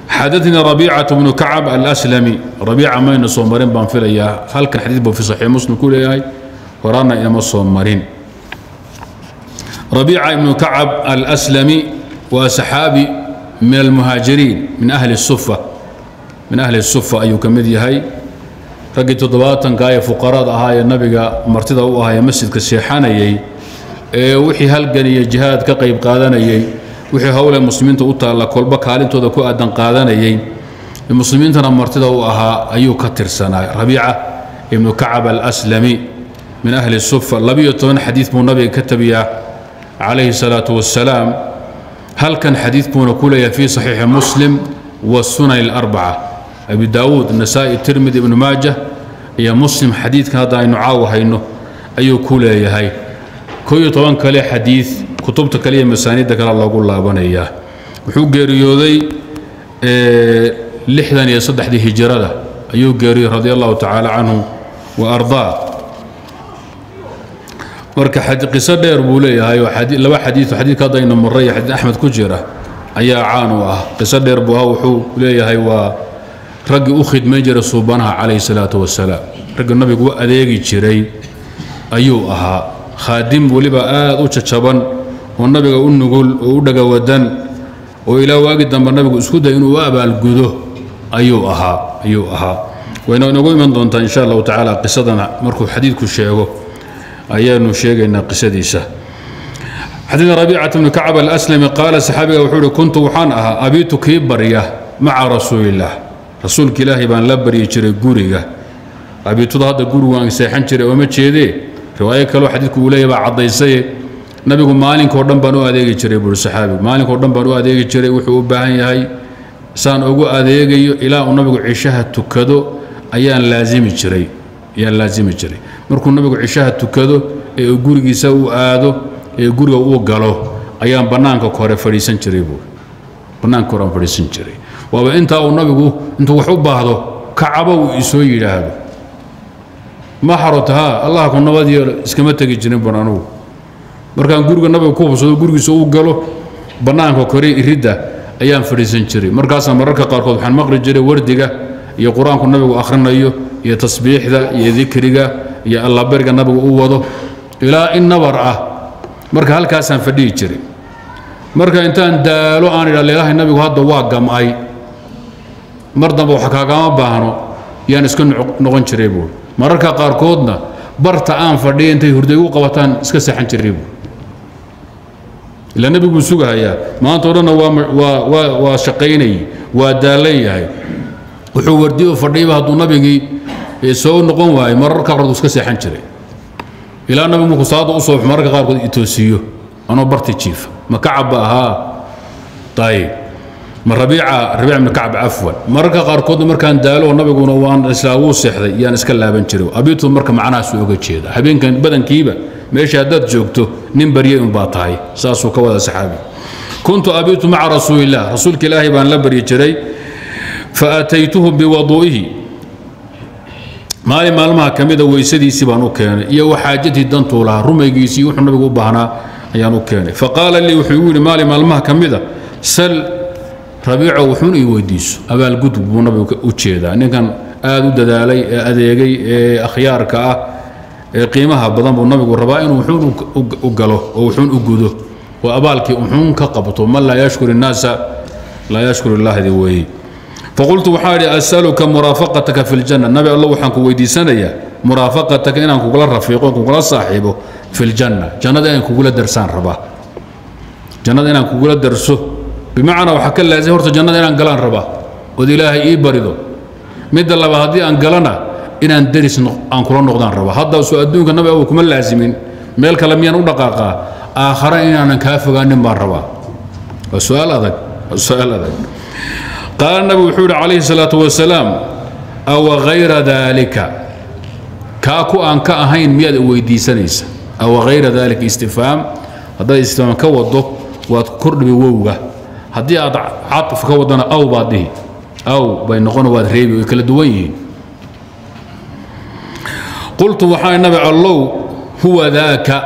xadaثnii رaبيcaة بن كacب الأسلمي رaبيica mayna soo marin baan filayaa halkan xadiid buu fi صaxiix muslim ku leeyahay horaana inama soo marin رaبيica iبن كacب الأسلمي waa saxaabi min الmuhaajiriin min أhli الsufa min ahli الsufa ayuu ka mid yahay raggii toddobaatanka ee fuqarada ahaa ee nabiga martida u ahaa ee masjidka seexanayay ee wixii halgan iyo jihaad ka qayb qaadanayay wixii howle muslimiinta u taalla kolba kaalintooda ku aadan qaadanayay muslimiintana martida u ahaa ayuu ka tirsanaa rabiica ibnu kacab alslami min ahli sufa labiyo toban xadiid buu nabiga ka tabiyaa calayhi salaatu wassalaam halkan xadiid buuna ku leeyahay fii saxiixi muslim wasunan اlarbaca abi daawuud nasaa'i tirmidi ibnu maaja iyo muslim xadiidkan hadda aynu caawa hayno ayuu ku leeyahay koo iyo toban kale xadiid kutubta kale iyo masaaniidda kale loogu laabanayaa wuxuu geeriyooday lixdan iyo saddexdii hijirada ayuu geeriyey radi allahu tacaala canhu wa ardaa marka qiso dheer buu leeyahay oo laba xadiid xadiidka hadda aynu marray xadiid axmed ku jira ayaa caan u ah qiso dheer buu ah wuxuu leeyahay waa raggii u khidmayn jiray suubanaha calayhi salaatu wasalaam raggii nabigu u adeegi jiray ayuu ahaa khaadim weliba aad u jajaban oo nabiga u nugul oo u dhagawadan oo ilaa waagi dambe nabigu isku day inuu u abaalgudo ayuu ahaa ayuu ahaa wayna inagu iman doontaa insha allahu tacaala qisadana markuu xadiidku sheego ayaanu sheegaynaa qisadiisa xadiid rabiicata bni kacab alaslami qaala saxaabiga wuxuu uhi kuntu waxaan ahaa abiitu kii barya maca rasuulillaah rasuulka ilaahay baan la baryi jiray guriga abiituda hadda gurigu aan seexan jiray ooma jeedee riwaayo kaleo xadiidku uu leeyahy baa caddaysaye nabigu maalinkao dhan baan u adeegi jiray buuri saxaabigu maalinkao dhan baan u adeegi jiray wuxuu u baahan yahay saan ugu adeegayo ilaa uu nabigu cishaha tukado ayaan laazimi jiray ayaan laazimi jiray markuu nabigu cishaha tukado ee uu gurigiisa u aado ee guriga uu galo ayaan bannaanka hore fadhiisan jiray buuri bannaanka hore aan fadhiisan jiray waaba intaa uu nabigu intuu wax u baahdo kacaba uu isoo yidhaahdo ma xarota haa allah ku nabad yeelo iskama tegi jirin ban anugu markaan guriga nabiga ku hubsado gurigiisa uu galo bannaanka kore iridda ayaan fadhiisan jiray markaasaa mararka qaarkood waxaan maqli jiray wardiga iyo qur-aanku nabigu akhrinayo iyo tasbiixda iyo dikriga iyo allaberiga nabigu u wado ilaa in nabar ah marka halkaasaan fadhihi jiray marka intaan daalo aan idha leelahay nabigu hadda waa gam'ay mar dambe wax kaagama baahno yaan iska noqon jiray buuri mararka qaarkoodna barta aan fadhiya intay hurday u qabataan iska seexan jiray buuri ilaa nebiguu sugahayaa maanta o dhanna waa waa shaqaynayay waa daalan yahay wuxuu wardiyo fadhiyaba hadduu nabigii soo noqon waayey mararka qaarkood iska seexan jiray ilaa nabigu markuu salaada u soo mararka qaarkood itoosiiyo anoo barti jiifa ma kacabba ahaa ayib ma rabiica rabiic ibn kacab cafwan mararka qaarkoodna markaan daalo nabiguna waan islaa wuu seexday yaan iska laaban jiray abiitu marka macnahaas uga jeeda habeenkan badankiiba meesha haddaad joogto nin baryay un baa tahay saasuu ka wada saxaabi kuntu abiitu maca rasuulillaah rasuulka ilaahay baan la baryi jiray fa ataytuhu biwaduu'ihi maalin maalmaha ka mida weysadiisii baan u keenay iyo waxaajatii dantuu lahaa rumaygiisii wuxuu nabigu u baahnaa ayaan u keenay faqaala lii wuxuu igu yidhi maalin maalmaha ka mida sal rabiico wuxuun ii weydiiso abaalgudub buu nabigu u jeedaa ninkan aad u dadaalay ee adeegay ee akhyaarka ah ee qiimaha badan buu nabigu rabaa inuu wuxuun u galo oo wuxuun u gudo oo abaalkii wuxuun ka qabto man laa yashkur innaasa laa yashkur illahdi weeye faqultu waxaa idhi asaluka muraafaqataka fi ljanna nabi alla waxaan ku weydiisanayaa muraafaqataka inaan kugula rafiiqo kugula saaxiibo fi ljanna jannada inaan kugula darsaan rabaa jannada inaan kugula darso bimacnaa waxaa ka laazim horta jannada inaan galaan rabaa ood ilaahay ii barido midda laba haddii aan galana inaan deris aan kula noqdaan rabaa hadda soo adduunka nabi abu kuma laazimin meel kale miyaan u dhaqaaqaa aakhara inaanan kaa fogaanin baan rabaa waa su-aal adag waa su-aal adag qaala nabi wuxuu yidhi calayhi salaatu wasalaam awa hayra daalika kaa ku aan ka ahayn miyaad weydiisanaysa awa hayra daalika istifhaam haddaad istifhaam ka wado waad kordhibi wowga haddii aad caطf ka wadana aw baad dhihi aw bay noqon waad reebi way kala duwan yihiin qultu waxaa nabi allow huwa daaka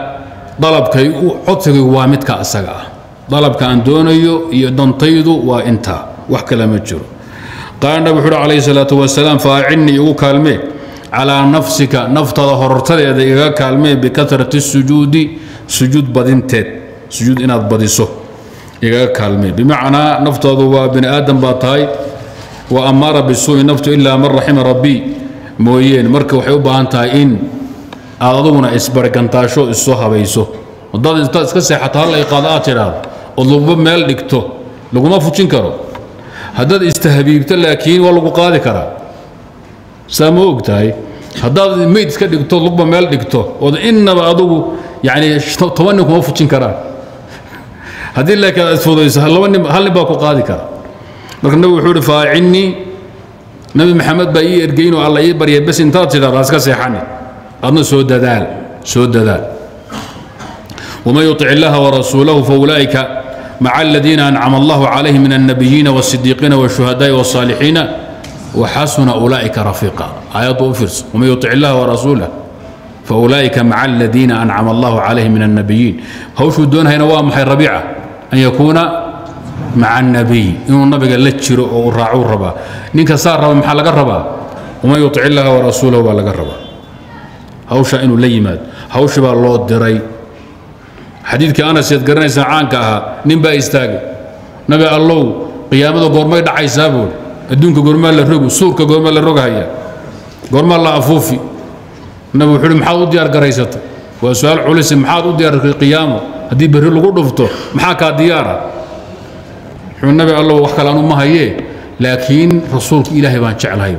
dalabkay codsigaygu waa midka asaga ah dalabka aan doonayo iyo dantaydu waa intaa wax kale ma jiro qaala nabi wuxuu uhi calayhi salaatu wasalaam faacinnii igu kaalmee calaa nafsika naftada horortadeeda igaga kaalmee bikatrati sujuudi sujuud badinteed sujuud inaad badiso igaga kaalmee bimacnaa naftaadu waa bini aadam baa tahay wa amaara bisuu'i naftu ilaa man raxima rabbii mooyeen marka waxay u baahan tahay in aad aduguna isbargantaasho issoo habayso haddaad intaad iska seexato hal iqaado aad tidhaahdo ood laguba meel dhigto laguma fujin karo haddaad istahabiibto laakiin waa lagu qaadi karaa saa ma og tahay haddaad meyd iska dhigto lugba meel dhigto ood innaba adugu yani toban nin kuma fujin karaan haddii laakiin aad isfudayso laba nin hal nin baa ku qaadi kara marka nabi wuxuu ihi faacinnii nabi maxamed baa ii ergeyn oo alla ii baryay bes intaad tidhahdaa iska seexani adna soo dadaal soo dadaal ومن يطع الله ورسوله فأولئك مع الذين أنعم الله عليهم من النبيين والصديقين والشهداء والصالحين وحسن أولئك رفيقا آيات أفرس ومن يطع الله ورسوله فأولئك مع الذين أنعم الله عليهم من النبيين هوش دون هنا وامحي ربيعة أن يكون مع النبي إنه النبي قال لتشر وراعوا الربا نينك صار ربا محل الربا ومن يطع الله ورسوله ولا الربا هوش إنه ليمات هوش بقى الله الدري xadiidkii anas eed garanaysaa caanka ahaa nin baa istaagay nabi allow qiyaamada goormay dhacaysaa buuri adduunka goormaa la rogu suurka goormaa la rogahaya goormaa la afuufi nabi wuxuu uhi maxaad u diyaar garaysatay waa su-aal culisi maxaad u diyaartay qiyaamo haddii berri lagu dhufto maxaa kaa diyaara wuxuu nabi allow wax kale anu ma hayee laakiin rasuulka ilaahay baan jeclahay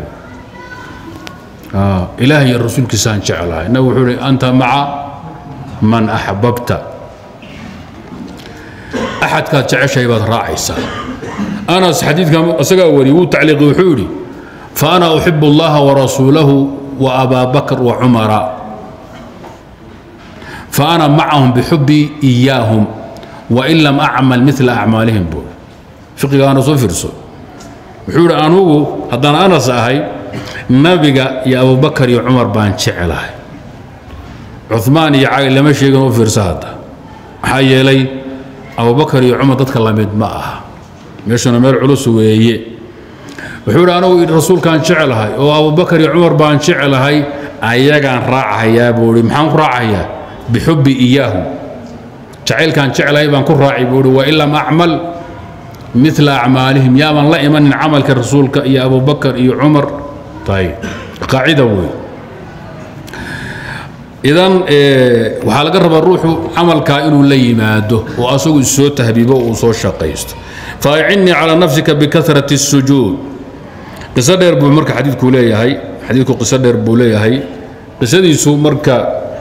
ilaahay iyo rasuulkiisaan jeclahay nabi wuxuu uhi anta maca man axbabta axadkaad jeceshahay baad raacaysaa anas xadiidka isagaa wariyey wuu tacliiqi wuxuu yidhi fa ana uxibu allaha warasuulahu wa abaa bakr wa cumara fa ana macahum bixubbii iyaahum wain lam acmal mila acmaalihim buu fiqigaana soo fiirso wuxuu yidhi anugu haddaan anas ahay nabiga iyo abubakar iyo cumar baan jecelahay cumaan iyo cali lama sheegin u fiirsa hadda maxaa yeelay abubakar iyo cumar dadka lamid ma aha meeshuna meel culus weeye wuxuu idhi anugu rasuulkaan jecelahay oo abubakar iyo cumar baan jecelahay ayagaan raacahayaa buu ihi maxaan ku raacahayaa bixubbi iyaahum jacaylkaan jecelahay baan ku raaci buu ihi wain lam acmal mila acmaalihim yaaban la imanin camalka rasuulka iyo abubakar iyo cumar ayb qaacida wey idan waxaa laga rabaa ruuxu camalkaa inuu la yimaado oo asagu issoo tahbiibo uu soo shaqaysto faacinnii calaa nafsika bikahrati الsujuud qiso dheer buu marka xadiidku leeyahay xadiidku qiso dheer buu leeyahay qisadiisu marka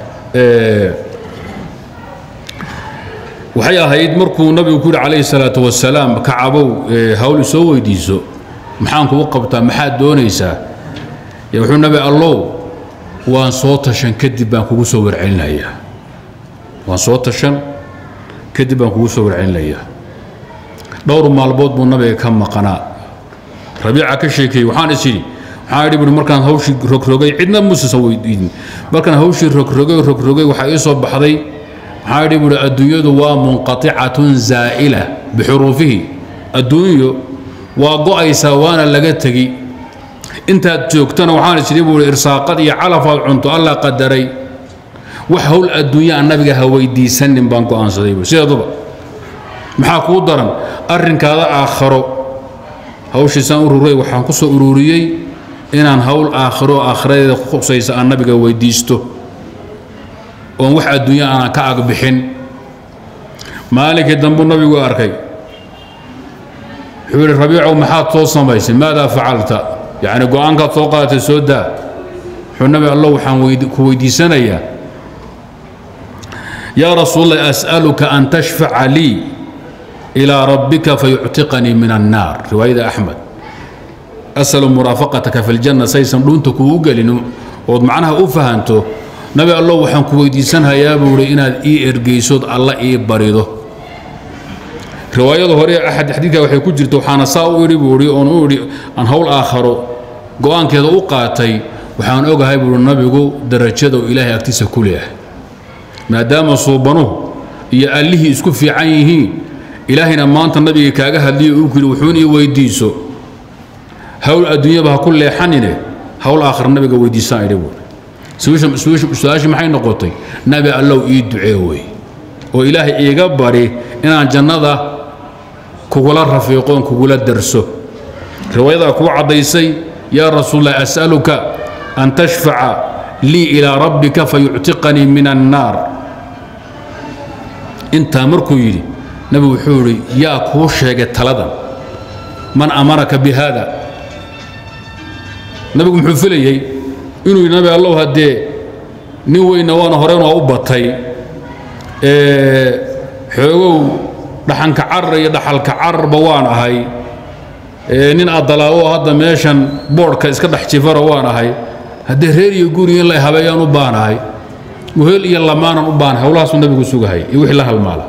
waxay ahayd markuu nabigu ku yidhi calayhi salaatu wasalaam kacabow hawl isoo weydiiso maxaan kugu qabtaa maxaad doonaysaa wuxuu nabi allow waan soo tashan kadib baan kugu soo warcelinayaa waan soo tashan kadib baan kugu soo warcelinayaa dhowr maalmood buu nabiga ka maqanaa rabiica ka sheekeeyey waxaan is idhi waxaan idhi buhi markaan hawshii rogrogay cidna musasa weydiin markaan hawshii rogrogay rogrogay waxaa ii soo baxday waxaan idhi buhi adduunyadu waa munqaticatun zaa'ila bixuruufihi adduunyo waa go'aysaa waana laga tegi intaad joogtana waxaan isiri buu irsaaqad iyo calafaad cunto alla qadaray wax howl adduunya aan nabiga ha weydiisanin baan go'aansaday buu sideeduba maxaa kuu daran arrinkaada aakharo hawshiisaan ururay waxaan ku soo ururiyey inaan hawl aakhiro aakhiradeeda ku khusaysa aan nabiga weydiisto oon wax adduunya aanan ka agbixin maalinkii dambuu nabigu arkay wuxuu yidhi rabiicow maxaad soo samaysay maadaa facalta yacni go-aankaad soo qaadatay soo daa wuxuu nabi allo waxaan ku weydiisanayaa yaa rasuulallah as'aluka an tashfaca lii ilaa rabbika fayuctiqanii min annaar riwaayada axmed asalu muraafaqataka fi ljanna saysan dhuunta kugu gelin ood macnaha u fahanto nabi allo waxaan ku weydiisanhayaa buu ihi inaad ii ergeysood alla ii barido riwaayada hore axad xadiidka waxay ku jirta waxaana saa u idhi buu ihi oon u idhi aan howl aakharo go-aankeeda u qaatay waxaan ogahay buuhi nabigu darajada uu ilaahay agtiisa ku leeyahay maadaama suubanuhu iyo allihii isku fiican yihiin ilaahayna maanta nabiga kaaga hadliyo uu kuyidhi wuxuun ii weydiiso hawl adduunyaba ha ku leexanine hawl aakhir nabiga weydiisaan idhi buuri su-aashii maxay noqotay nabi allow ii ducee wey oo ilaahay iiga bari inaan jannada kugula rafiiqoon kugula darso riwaayadaa kuu caddaysay yaa rasuulallah as'aluka an tashfaca lii ilaa rabbika fayuctiqanii min annaar intaa markuu yidhi nabigu wuxuu yidhi yaa kuu sheegay taladan man amaraka bi haada nabigu muxuu filayey inuu yidhi nabi allow haddee nin weyna waana horeen waa u batay xoogow dhaxanka carar iyo dhaxalka cararba waan ahay nin adalaawo hadda meeshan boodhka iska dhex jifara waan ahay haddee reer iyo guri in la habeeyaan u baanahay wehel iyo lamaanan u baanahay howlahaasuu nabigu sugahay iyo wixii la halmaala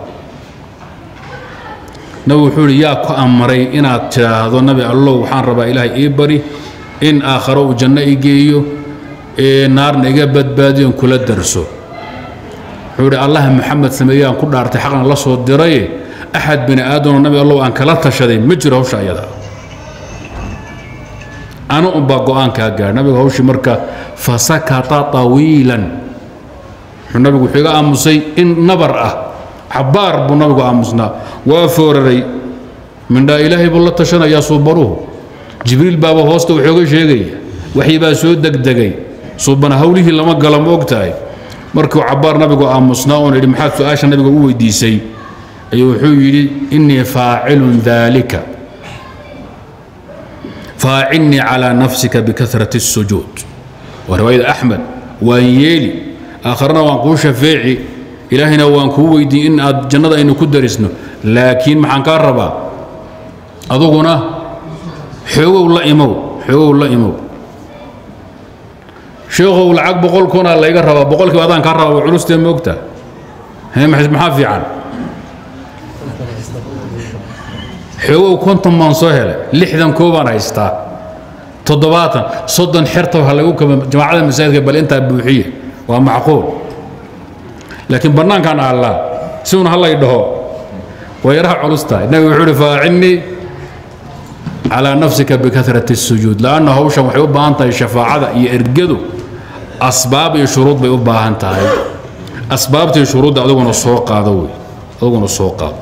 nabigu wuxuu idhi yaa ku amray inaad tidhaahdo nabi allow waxaan rabaa ilaahay ii bari in aakharo uu janno i geeyo ee naarna iga badbaadiyon kula darso wuxuu idhi allah maxamed sameeyaan ku dhaartay xaqna la soo diraye axad bini aadamo nabi allow aan kala tashaday ma jiro hawsha ayada ana unbaa go-aankaa gaadh nabigu hawshii marka fasakata tawiilan wuxuu nabigu wuxuu iga aamusay in nabar ah cabbaar buu nabigu aamusnaa waa fooraray mindhaa ilaahay buu la tashanayaa suubanuhu jibriil baaba hoosta wuxooga sheegaya waxii baa soo degdegay suubana hawlihii lama galo ma og tahay markuu cabbaar nabigu aamusnaa oon idhi maxaad su-aasha nabiga u weydiisay ayuu wuxuu yidhi innii faacilun daalika faacilnii calaa nafsika bikahrati الsujuud waa riwaayada axmed waan yeeli aakharana waan kuu shafeeci ilaahayna waan kuu weydiin in aad jannada aynu ku darisno laakiin maxaan kaa rabaa aduguna xoogow la imow xoogow la imow sheekhow lacag boqol kunaa layga rabaa boqolkiiba adaan kaa rabaa waa culustee moogta maxaa fiican xoogow konton baan soo helay lixdan koobaan haystaa toddobaatan soddon xerta ha lagu kaba jamaacada masaajidka bal intaa buuxiya waa macquul laakiin bannaankaan aallaa si un hallay dhaho waa yaraha culus tahay nabigu wuxuu uhi faacinnii calaa nafsika bikahrati الsujuud lanna hawshan waxay u baahan tahay shafaacada iyo ergadu asbaab iyo shuruud bay u baahan tahay asbaabtii shuruudda aduguna soo qaado wey aduguna soo qaado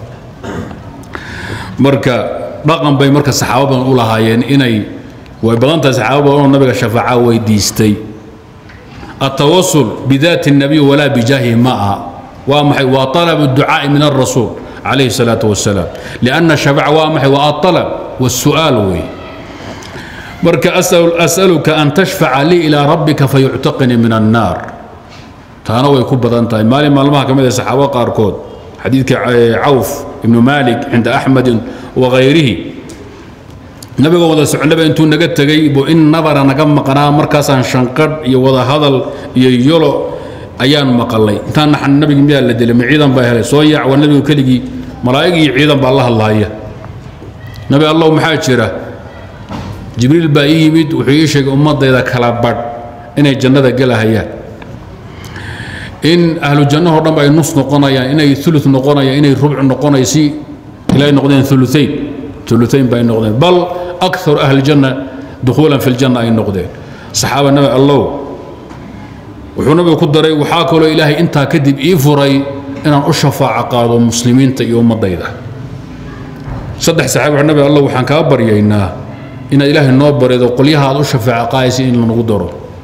marka dhaqan bay marka saxaabo badan u lahaayeen inay way badan tahay saxaabo badan oo nabiga shafaaca weydiistay التوسل بذات النبي ولا بجاهه معها وامحي وطلب الدعاء من الرسول عليه الصلاة والسلام لأن الشفاعة وامحي والطلب والسؤال وي مرك أسأل أسألك أن تشفع لي إلى ربك فيعتقني من النار تانا ويكون بدنتا مالي مالما كما صحابة قاركود حديث عوف بن مالك عند أحمد وغيره nabiga wada socnaba intuu naga tegay buu in nabara naga maqnaa markaasaan shanqadh iyo wada hadal iyo yolo ayaan maqalay intaan naxan nabigi miyaa la dilay ma ciidan baa helay soo yaac waa nabigu keligii malaa'ig iyo ciidan baa la hadlaaya nabi allow maxaa jira jibriil baa ii yimid wuxuu ii sheegay ummadayda kala badh inay jannada gelahayaan in ahlu jannahoo dhan ay nus noqonayaan inay ulu noqonayaan inay rubc noqonay si ilay noqdeen uluayn uluayn bay noqdeen bal akar ahli janna dukhuulan fi ljanna ay noqdeen saxaaba nabi allow wuxuu nabigu ku daray waxaa kaloo ilaahay intaa kadib ii furay inaan u shafaaco qaado muslimiinta iyo ummadayda saddex saxaabi nabi allow waxaan kaa baryaynaa inaad ilaahay noo barido qolyaha aad u shafaaco qaadaysa in lanagu daro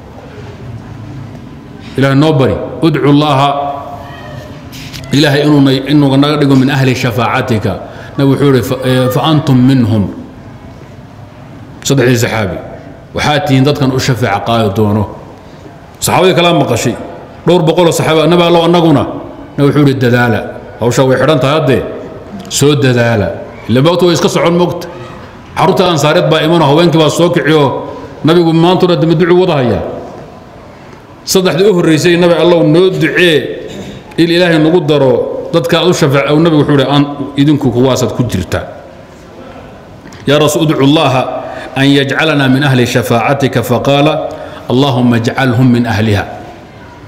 ilaahay noo bari udcu llaaha ilaahay inuu naga dhigo min ahli shafaacatika nabi wuxuu ihi fa antum minhum saddexdii saxaabi waxaad tihiin dadkan u shafaaca qaadi doono saxaabadii kalaa maqashay dhowr boqoloo saxaaba nabi allow annaguna nabi wuxuu ihi dadaala hawshaa way xidhan tahay haddee soo dadaala ila moogta way iska socon moogta carruurta ansaareed baa imanoo haweenkii baa soo kiciyoo nabigu maantuna dama ducu wada hayaa saddexdii u horraysay nabi allow noo ducee il ilaahay nagu daro dadka aad u shafaac nabigu wuxuu ihi idinku kuwaasaad ku jirta yaa rasuul udcu llaha an yajcalana min ahli shafaacatika faqaala allahuma ajcalhum min ahliha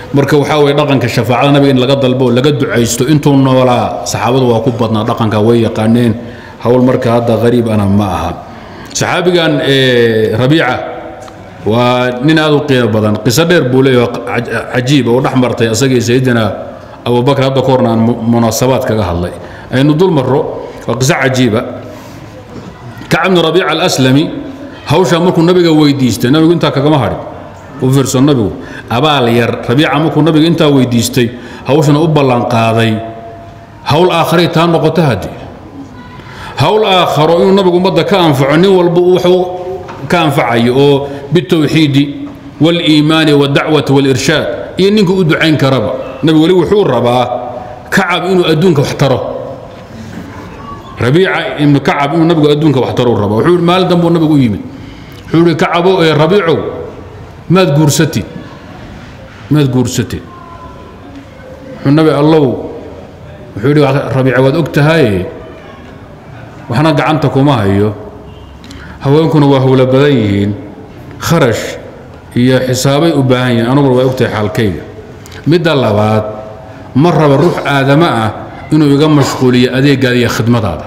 marka waxaa weye dhaqanka shafaacada nabiga in laga dalbo oo laga ducaysto intuu noolaa saxaabadu waa ku badnaa dhaqanka way yaqaaneen hawl marka hadda qariib ana ma aha saxaabigan rabiica waa nin aad u qiimo badan qiso dheer buu leeyahay cajiib oo dhex martay asagii sayidina abubakr hadda ka horna aan munaasabaad kaga hadlay aynu dul marro waa qiso cajiiba kacab bnu rabiica alaslami hawshaa markuu nabiga weydiistay nabigu intaa kagama hadhin u fiirso nabigu abaal yar rabiica markuu nabiga intaa weydiistay hawshana u ballanqaaday hawl aakharay taa noqota haddii hawl aakharo inuu nabigu ummadda ka anfaco nin walba wuxuu ka anfacayo oo bitawxiidi wاliimaani wاdacwati wاlirshaad iyo ninka u ducayn karaba nabigu weli wuxuu rabaa kacab inuu adduunka wax taro rabiica ibnu kacab inuu nabigu adduunka wax taro raba wuxuu maalin dambuu nabigu u yimid wuxuu ihi kacabow ee rabiicow maad guursatid maad guursatid wuxuu nabi allow wuxuu yidhi rabiica waad og tahaye waxna gacanta kuma hayo haweenkuna waa howlo badan yihiin kharash iyo xisaabay u baahan yihiin anuguna waa ogtahay xaalkayga midda labaad ma raba ruux aadamo ah inuu iga mashquuliyo adeegaada iyo khidmadaada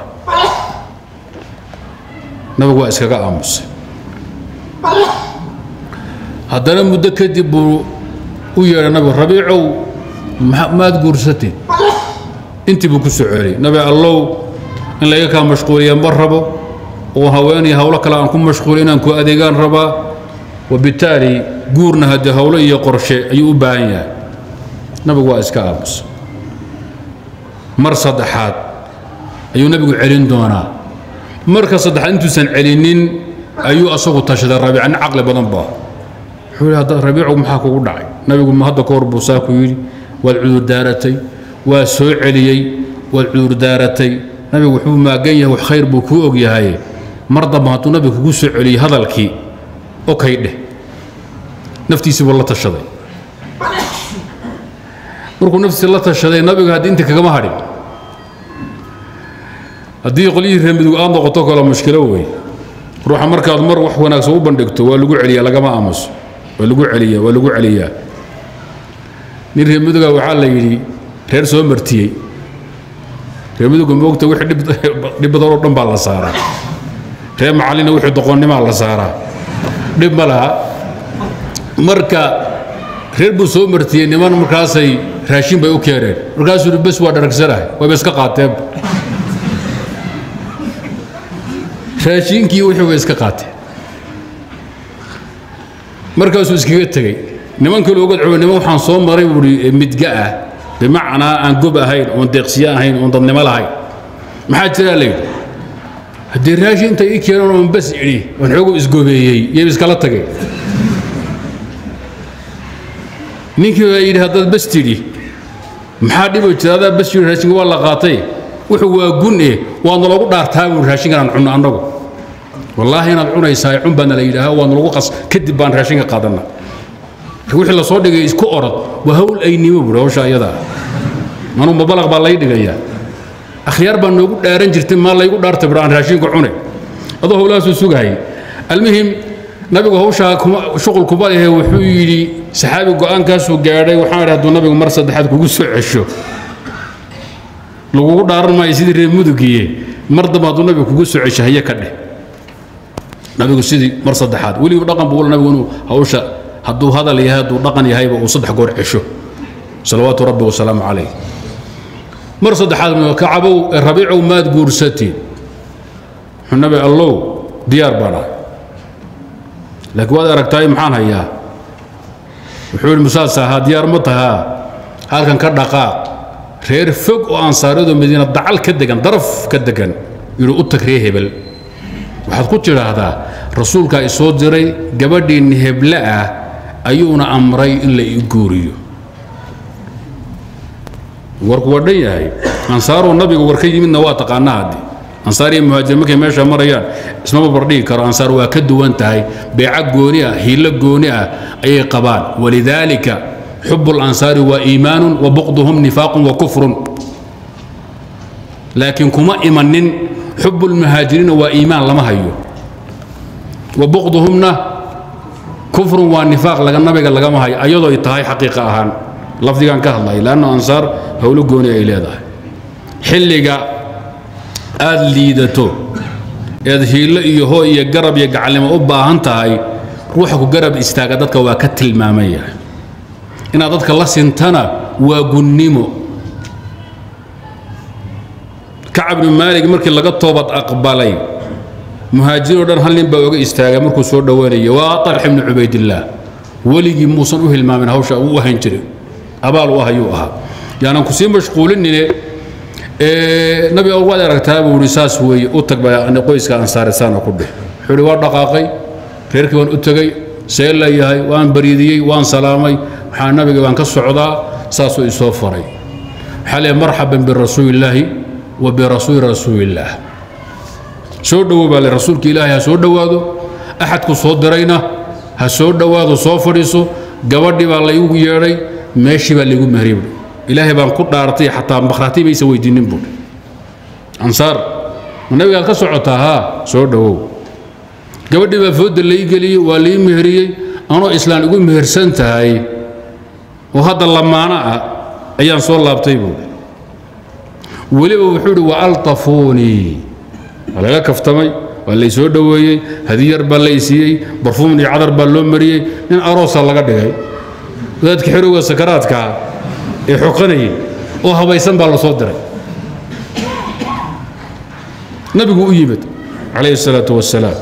nabigu waa iskaga aamusay haddana muddo kadib buu u yeedhay nabigu rabiicow maad guursatid intii buu ku soo celiyay nabi allow in layga kaa mashquuliya ma rabo oo haweenay hawlo kale aan ku mashquuli inaan ku adeegaan rabaa wabitaali guurna haddii hawlo iyo qorshe ayuu u baahan yahay nabigu waa iska aamusa mar saddexaad ayuu nabigu celin doonaa marka saddexaad intuusan celinin ayuu asagu tashaday rabiica nin caqli badan baa wuxuu yidhi hadda rabiicu maxaa kugu dhacay nabigu hadda ka hor buu saa ku yidhi waad cudurdaaratay waa soo celiyey waad cudurdaaratay nabigu wuxuu maagan yahay wax khayr buu kuu og yahay mar damba hadduu nabigu kugu soo celiyey hadalkii okay dheh naftiisii buu la tashaday markuu naftiisi la tashaday nabiga haddii inta kagama hadhin haddii qolyihii reemidugu aad noqoto kale mushkilo wey ruuxa markaad mar wax wanaagsan u bandhigto waa lagu celiyaa lagama aamuso waa lagu celiyaa waa lagu celiyaa nin reemiduga waxaa la yidhi reer soo martiyey reemiduga moogta wixii dhib badan oo dhan baa la saaraa reer macallina wixii doqonnimaa la saaraa dhib ma laha marka reer buu soo martiyey niman markaasay raashin bay u keeneen markaasuu yidhi bes waa dharagsanahay wayba iska qaateen raashinkii wixii way iska qaateen markaasuu iskaga tegey niman kale uga cabo niman waxaan soo maray buuhi midga ah bimacnaa aan gob ahayn oon deeqsiye ahayn oon dadnimo lahayn maxaa jiraa la yidhi haddii raashin inta ii keenan oon bas idhi oon xoogu isgobeeyey yay iskala tagay ninkii baa yidhi haddaad bas tidhi maxaa dhibo jira adaa bas yidhi raashinka waa la qaatay wuxuu waa gun eh waadna lagu dhaartaa buu raashinkan aan cunno annagu wallaahi inaad cunaysaa cun baana la yidhaaha waadna lagu qas kadib baan raashinka qaadanna wixii la soo dhigay isku orod waa hawl aynimo buuri hawsha iyadaa anuu mabalaq baa lay dhigayaa akhyaar baa noogu dhaaran jirtay maa laygu dhaartay bur aan raashinka cunay adoo howlahaasuu sugahayay almuhim nabigu hawshaa shuqul kuma lehe wuxuu yidhi saxaabi go'aankaasuu gaadhay waxaan idhi hadduu nabigu mar saddexaad kugu soo cesho lagugu dhaaran maayo sidii reer mudugiye mar dambe hadduu nabigu kugu soo cesho haye ka dheh nabigu sidii mar saddexaad weliba dhaqan buu nabigu inuu hawsha hadduu hadal yahay hadduu dhaqan yahayba uu saddex goor cesho salawaatu rabbi wasalaamu calayh mar saddexaad kacabow rabiicow maad guursatiin wuxuu nabi allow diyaar baan ahay laakiin waad aragtaay maxaan hayaa wuxuu yidhi musaas ahaa diyaar ma tahaa halkan ka dhaqaaq reer fog oo ansaariyadu madiina dacal ka degan daraf ka degan yidhi u tag ree hebel waxaad ku tidhaahdaa rasuulkaa isoo diray gabadhiinni heble ah ayuuna amray in la ii guuriyo warku waa dhan yahay ansaaruu nabigu war ka yimidna waa taqaanaa haddi ansaar iyo muhaajir markay meesha marayaan ismaba bardhigi karo ansaar waa ka duwan tahay beeca gooni ah hiilo gooni ah ayay qabaan walidaalika xub اlansaari waa iimaanu wa buqduhum nifaaqun wa kufrun laakiin kuma imanin xub اlmuhaajiriina waa iimaan lama hayo wa buqduhumna kufrun waa nifaaq laga nabiga lagama hayo ayadoo ay tahay xaqiiqa ahaan lafdigaan ka hadlaya leanna ansaar howlo gooni ay leedahay xilliga aad liidato eed hiillo iyo hoo iyo garab iyo gacalnimo u baahan tahay ruuxa ku garab istaaga dadka waa ka tilmaaman yahay inaad dadka la sintana waa gunnimo kacab ibnu maalig markii laga toobad aqbalay muhaajiriin o dhan hal nin baa oga istaagay markuu soo dhowaanaya waa talx ibnu cubaydillaah weligii muusan u hilmaamin hawsha uu u hayn jiray abaal u ah ayuu ahaa yaanan ku sii mashquulinine nabi waad aragtaa buu ihi saas weeye u tag baa qoyska ansaarisaana ku dheh wuxuu ihi waa dhaqaaqay reerkii baan u tegey see la yahay waan bariidiyey waan salaamay waxaa nabiga baan ka socdaa saasuu isoo faray waxaa leeyahay marxaban birasuulillaahi wa birasuuli rasuulillaah soo dhowow baa le rasuulka ilaahay ha soo dhowaado axadku soo dirayna ha soo dhowaado soo fadhiiso gabadhii baa laygu yeedhay meeshii baa laygu mehriyey buui ilaahay baan ku dhaartay xataa makhraati baysa weydiinin buui ansaar ma nabigaad ka socotaa haa soo dhowow gabadhii baa foodda lai geliyey waa lai meheriyey anoo islaan igu mehersan tahay oo hadda lamaano ah ayaan soo laabtay buui weliba wuxuu idhi waaltafuunii waa laga kaftamay waa lay soo dhoweeyey hadiyar baa lay siiyey barfuum iyo cadar baa loo mariyey nin aroosa laga dhigay wadaadka xerowga sakaraadkaa ee xoqanayay oo habaysan baa la soo diray nabigu u yimid calayhi الsalaaةu wasalaam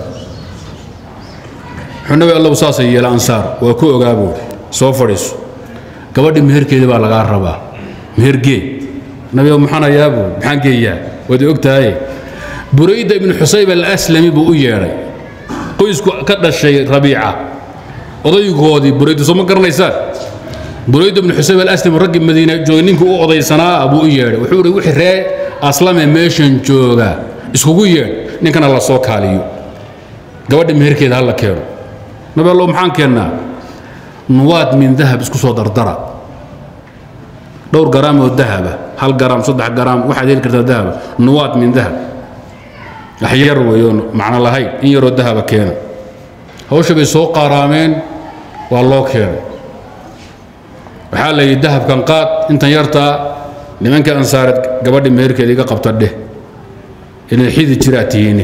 wuxuu nabi allow saasay yeela ansaar waa ku ogaa buuri soo fadhiiso gabadhi meherkeedii baa lagaa rabaa mehergee nabi maxaan hayaa buuri maxaan geeyaa waad og tahaye burayda ibnu xusayb alaslami buu u yeedhay qoysku ka dhashay rabiica odaygoodii burayda soo ma garanaysaan burayda ibnu xusayb alaslami raggii madiina joogay ninkii u odaysanaa buu u yeedhay wuxuu ihi wixii ree aslame meeshan jooga iskugu yeedh ninkana la soo kaaliyo gabadha meherkeeda ha la keeno nabi allow maxaan keennaa nuwaad min dahab isku soo dardara dhowr garaam oo dahaba hal garaam saddex garaam waxaad heli kartaa dahaba nuwaad min dahab wax yar weeyoon macno lahayn in yaroo dahaba keena hawsha bay soo qaaraameen waa loo keenay waxaa la yidhi dahabkan qaad intan yartaa nimankii ansaareed gabadhi meherkeeda iga qabta dheh inay xidi jiraa tihiine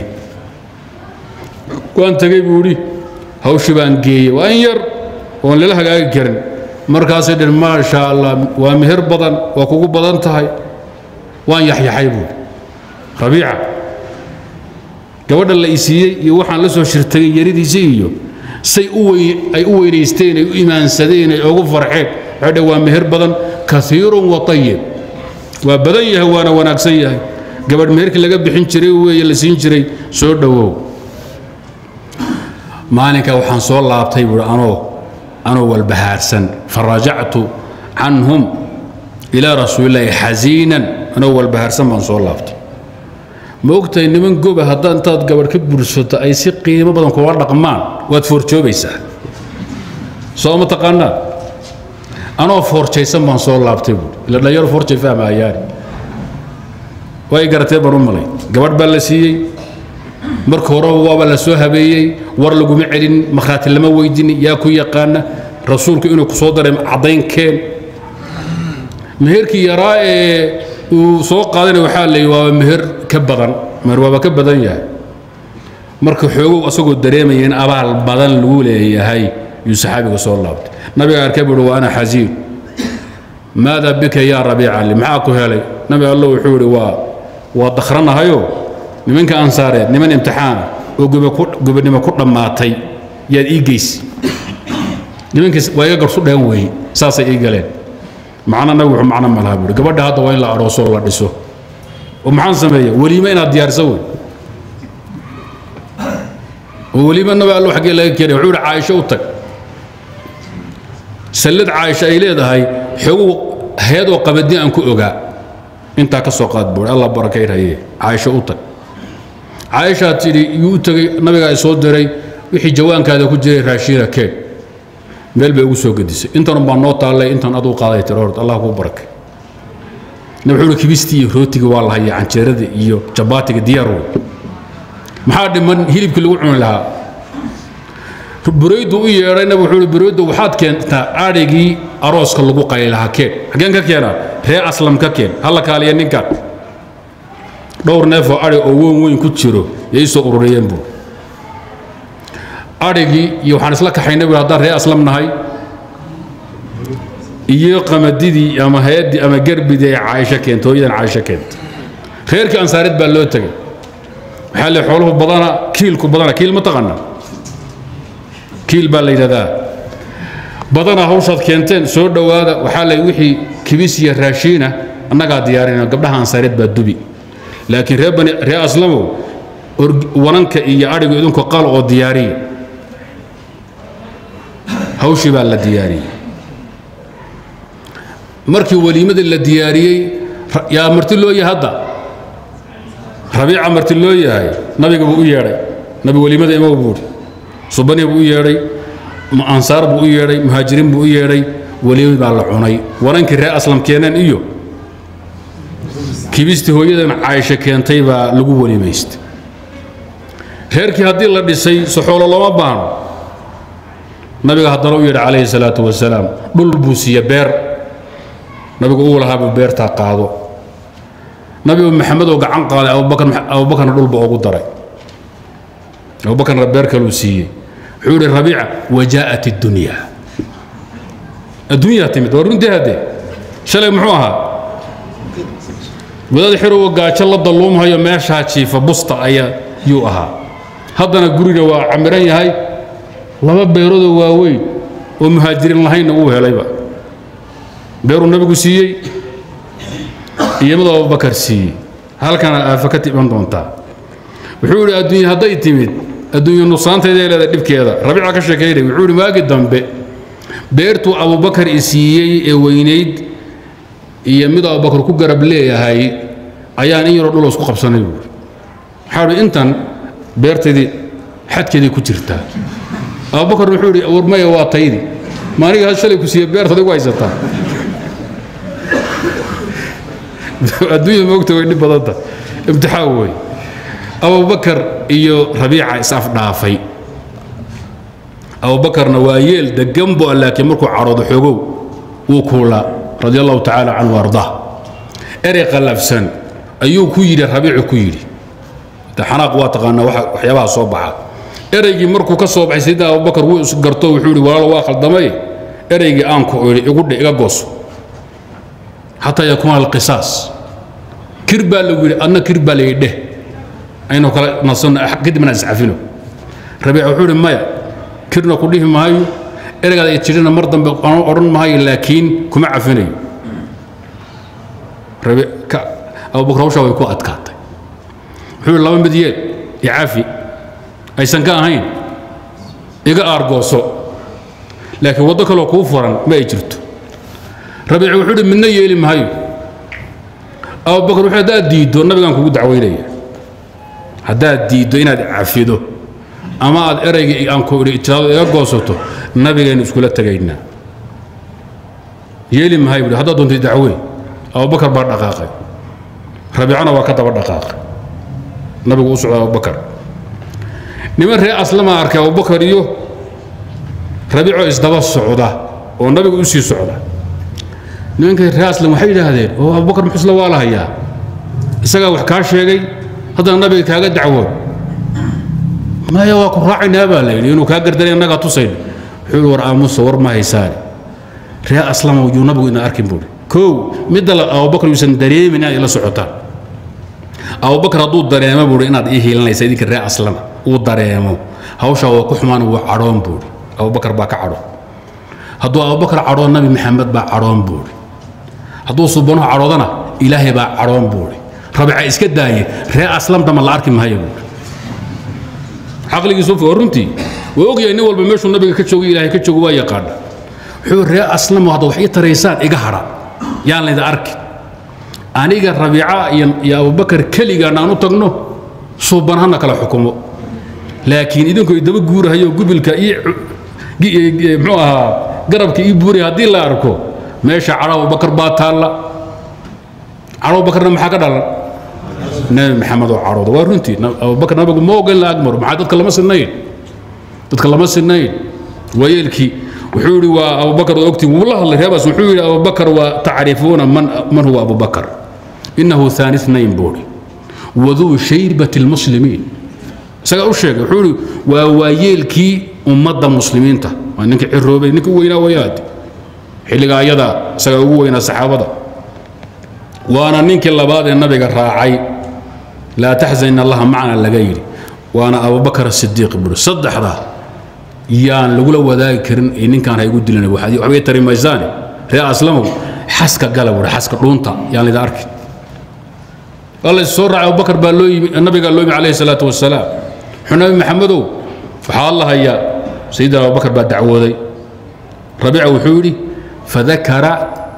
waan tegey buu idhi hawshii baan geeyey waa in yar oon lala hagaagi karin markaasay dhen maasha allah waa meher badan waa kugu badan tahay waan yaxyaxay buui rabiica gabadha la isiiyey iyo waxaan la soo shirtagay yaridiisii iyo say ay u weynaysteen ay u imaansadeen ay ugu farxeen waxay dheh waa meher badan kaiirun wa ayib waa badan yahay waana wanaagsan yahay gabadh meherkii laga bixin jiray weeye la siin jiray soo dhowow maalinka waxaan soo laabtay buui anoo anoo walbahaarsan farajactu canhum ilaa rasuulillaahi xasiinan anoo walbahaarsan baan soo laabtay ma ogtahay niman goba haddaa intaad gabadh ka bursato ay si qiimo badan kula dhaqmaan waad foorjoobaysaa soo ma taqaanaa anoo foorjaysan baan soo laabtay buui ila dhalinyaro foorjay fahmahayaani way garatee baan u malay gabadh baa la siiyey marka horeba waaba la soo habeeyey war laguma celin makhraati lama weydinin yaa ku yaqaana rasuulku inuu ku soo daray caddaynkeen meherkii yaraa ee uu soo qaadana waxaa la yidhi waaba meher ka badan meher waaba ka badan yahay marka xoogow asagoo dareemaya in abaal badan lagu leeyahay yuu saxaabiga soo laabtay nabiga arkay buuhi wa ana xasiin maada bika yaa rabiica li maxaa ku helay nabi allo wuxuu idhi waa waa dakhranahayo nimanka ansaareed niman imtixaana oo gobonimo ku dhammaatay yaad ii geysi nimankiis waa iga garsu dheen weeye saasay ii galeen macna nabi wuxuu macno ma laha buuri gabadha hadda waa in la aroosoo la dhiso oo maxaan sameeya weliime inaad diyaarisa wey oo weliime nabi allo xaggee laga keenay wuxuu ihi caaisho u tag sallad caaisha ay leedahay xoogu hay-adoo qabadin aan ku ogaa intaa ka soo qaad buuri allah barakaynhaye caaisho u tag caaishaa tidhi yuu u tegey nabigaa i soo diray wixii jawaankaada ku jiray raashiina keen meel bay ugu soo gedisay intan baa noo taallay intan aduu qaaday tir hort allah kuu barakay nabi wuxuu uhi kibistii iyo rootiga waa la hayaa canjeerada iyo jabaatiga diyaar wey maxaa dhiman hilibkii lagu cuni lahaa buraydu u yeedhay nabi wuxuu ihi buraydu waxaad keentaa adhigii arooska lagu qaylaha keen xaggeen ka keenaa ree aslam ka keen halla kaaliya ninkan dhowr neefoo adhig oo weyn weyn ku jiro yay soo ururiyeen buu adhigii iyo waxaan isla kaxaynay buu haddaan ree aslam nahay iyo qamadidii ama hay-addii ama gerbidii ay caaisho keento hooyadan caaisho keento reerkii ansaareed baa loo tegay waxaa le xooluhu badana kiilku badana kiil ma taqaana kiil baa la yidhahdaa badana hawshaad keenteen soo dhowaada waxaa le wixii kibis iyo raashiina annagaa diyaarinayno gabdhaha ansaareed baa dubi laakiin ree bani ree aslamow wananka iyo adhigu idinku qal oo diyaariya hawshii baa la diyaariyey markii weliimadii la diyaariyey yaa marti loo yahay hadda rabiica marti loo yahay nabiga buu u yeedhay nabi weliimada imow buuhi subani buu u yeedhay ansaar buu u yeedhay muhaajiriin buu u yeedhay weliimad baa la cunay wanankii ree aslam keeneen iyo kibistii hooyadan caaisho keentay baa lagu weliimaystay reerkii haddii la dhisay soxoolo looma baahno nabiga haddana u yidhi calayhi salaatu wasalaam dhul buu siiye beer nabigu uu lahaa buu beertaa qaado nabigu maxamed oo gacan qaaday abubakarna dhulba ugu daray abubakarna beer kaluu siiyey wuxuu yidhi rabiica wajaa'at iddunya adduunyaa timid waa runtii haddee shalay muxuu ahaa wadaad xirowa gaajo la dalluumhayo meeshaa jiifa busta ayaa yuu ahaa haddana guriga waa camiran yahay laba beeroodoo waaweyn oo muhaajiriin lahaynna uu helayba beeruu nabigu siiyey iyo mid abubakar siiyey halkana aafa ka iman doontaa wuxuu yidhi adduunya hadday timid adduunya nuqsaantayday leedahay dhibkeeda rabiica ka sheekaynay wuxuu yidhi waagi dambe beertuu abubakar i siiyey ee weynayd iyo mid abubakar ku garab leeyahay ayaan in yaroo dhuloo isku qabsanay buuri waxaa idhi intan beertaydii xadkeedii ku jirtaa abubakar wuxuu yidhi warmaya waa taydi maaniga had shalay ku siiye beertada igu haysataa adduunya moogta way dhib badanta imtixaan wey abubakar iyo rabiica is-afdhaafay abubakarna waa yeel degan bu laakiin markuu cadhoodo xoogow wuu kuulaa radi allahu tacaala canhu ardaa erey qallafsan ayuu ku yidhi rabiicu ku yidhi xanaaq waa taqaanaa waxyaabaha soo baxa ereygii markuu ka soo baxay sayidina abubakar wuu isgarto wuxuu yidhi walaalo waa khaldamay ereygii aanku idhi igu dhe iga gooso xataa yakuuna alqisaas kir baa lagu yidhi adna kir baa layidhi dheh aynu kala nasanno kadibna iscafino rabiica wuxuu yidhi maya kirna ku dhihi maayo ereygaada ay tidhina mar dambe aan odhan maayo laakiin kuma cafinayo abubakar hawshaa way ku adkaatay wuxuu yidhi laba mid yeel icafi aysan ka ahayn iga aargooso laakiin waddo kaloo kuu furan ma ay jirto rabiici wuxuu yidhi midna yeeli maayo abubakar wuxuu haddaad diiddo nabigaan kugu dacwaynaya haddaad diiddo inaad cafido ama aad eraygii aan ku idhi ijraado iga goosato nabigaynu iskula tegaynaa yeeli mahay buhi haddaad doontay dacweyn abubakar baa dhaqaaqay rabiicana waa ka daba dhaqaaqay nabigu u socda abubakar niman ree aslama arkay abubakar iyo rabiicoo isdaba socda oo nabigu u sii socda nimankay ree aslam waxay yidhaahdeen oo abubakar muxusla waa la hayaa isagaa wax kaa sheegay haddana nabiga kaaga dacwoon maya waa ku raacaynaa baa layidhi inuu kaa gardaray annagaa tusayn wuxuu yidhi war aamusa war ma haysaane ree aslama yuu nabigu ina arkin buuri kow midda abubakar yuusan dareemin inaad ila socotaan abubakar hadduu dareemo buuri inaad ii hiilanaysa idinka ree aslama uu dareemo hawshaa waa ku xumaan wuu cadhoon buuri abubakar baa ka cadhoon hadduu abubakar cadhoon nabi maxamed baa cadhoon buuri hadduu subanuhu cadhoodana ilaahay baa cadhoon buuri rabica iska daaye ree aslamdama la arki maayo buuri caqligiisu waa runtii waa ogyahay nin walba meeshuu nabiga ka joogay ilaahay ka joogo waa yaqaana wuxuu ree aslamo hadda wax ii taraysaan iga hadha yaan layda arki aniga rabiica iyo abubakar keligaan aan u tagno suuban hana kala xukumo laakiin idinku idaba guurahayo gubilka ii mxuu ahaa garabka ii buuraya haddii la arko meesha cadho abubakar baa taalla cadho abubakarna maxaa ka dhalan nabi maxamed oo cadhooda waa runtii abubakar nabigu ma ogan la agmaro maxaa dadka lama sinnayn dadka lama sinayn waayeelkii wuxuu yidhi waa abubakar oo ogtiin wuu la hadlay reebaas wuxuu yidhi abubakar waa tacrifuuna man, man huwa abubakar inahu haani اثnayn buuri waduu shaybati اlmuslimiin isagaa u sheegay wuxuu yidhi waa waayeelkii ummadda muslimiinta waa ninkii ciroobay ninka u weynaa wayaad xilligaa ayadaa isagaa ugu weynaa saxaabada waana ninkii labaad ee nabiga raacay laa taxzan in allaha macna laga yidhi waana abubakar sidiiq buuri saddexdaa yaan lagula wadaagi karin ee ninkaan haygu dilan waxbay tari maysaane ree aslamow xaska gala buuri xaska dhuunta yaan lida arkin alla soo raacay abubakar baa loo yimi nabigaa loo yimi calayhi salaatu wasalaam wuxuu nabi maxamedow waxaa alla hayaa sayidina abubakar baa dacwooday rabiica wuxuu yidhi fadakara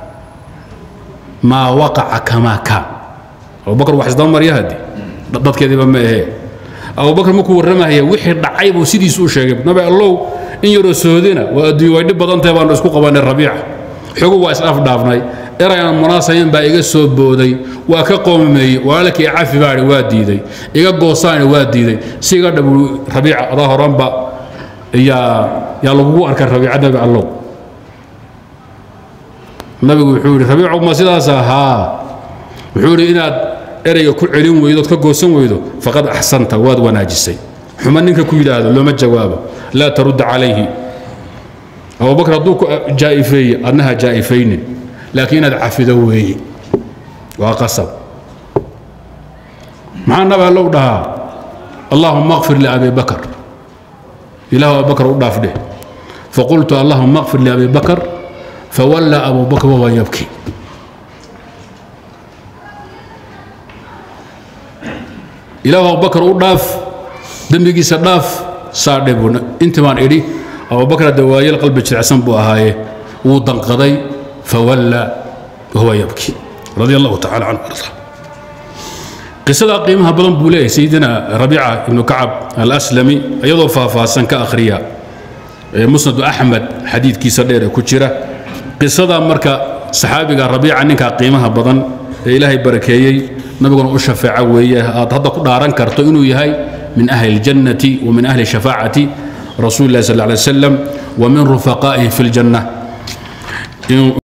maa waqaca kamaa kaan abubakar wax isdaba marya haddi dadkeediiba ma ahee abubakar markuu warramahaya wixii dhacay buu sidiisu u sheegay nabi allow in yaroo soodina waa adduunya way dhib badan tahay baanu isku qabanay rabiica xogu waa is-afdhaafnay eray aan munaasabayn baa iga soo booday waa ka qoomameeyey walaalkii cafi baadhi waa diiday iga goosaani waa diiday si iga dhabu rabiica adaa horanba yaa yaa lagugu arkay rabiica nabi allow nabigu wuxuu yidhi rabiicu ma sidaas ahaa wuxuu yidhi inaad ereyga ku celin weydo ood ka goosan weydo faqad axsanta waad wanaajisay xuma ninka ku yidhaahdo looma jawaabo laa tarudda calayhi abubakar hadduu ku jaa'ifeeye adnaha jaa'ifaynin laakiin inaad cafido weeye waa qasab maxaa nabi allow dhahaa allahuma akfir liabi bakar ilahu abubakar u dhaaf dheh faqultu allahuma akfir liabi bakar fawallaa abu bakr wahuwa yabki ilaahu abubakar u dhaaf dembigiisa dhaaf saa dhe buu intii baan idhi abubakar hadde waayeel qalbi jirecsan buu ahaaye wuu danqaday fawalla wahuwa yabki radi allahu tacala canhu arda qisadaa qiimaha badan buu leeyahay sayidina rabiica ibnu kacab alaslami iyadoo faahfaahsan ka akhriya musnadu axmed xadiidkiisa dheer ee ku jira qisadaa marka saxaabiga rabiica ninkaa qiimaha badan ee ilaahay barakeeyey nabiguna u shafeeca weeye aad hadda ku dhaaran karto inuu yahay min ahli اljannati wa min ahli shafaacati rasuuli اllahi sal lla alay wasalam wa min rufaqaa'ihi fi اljanna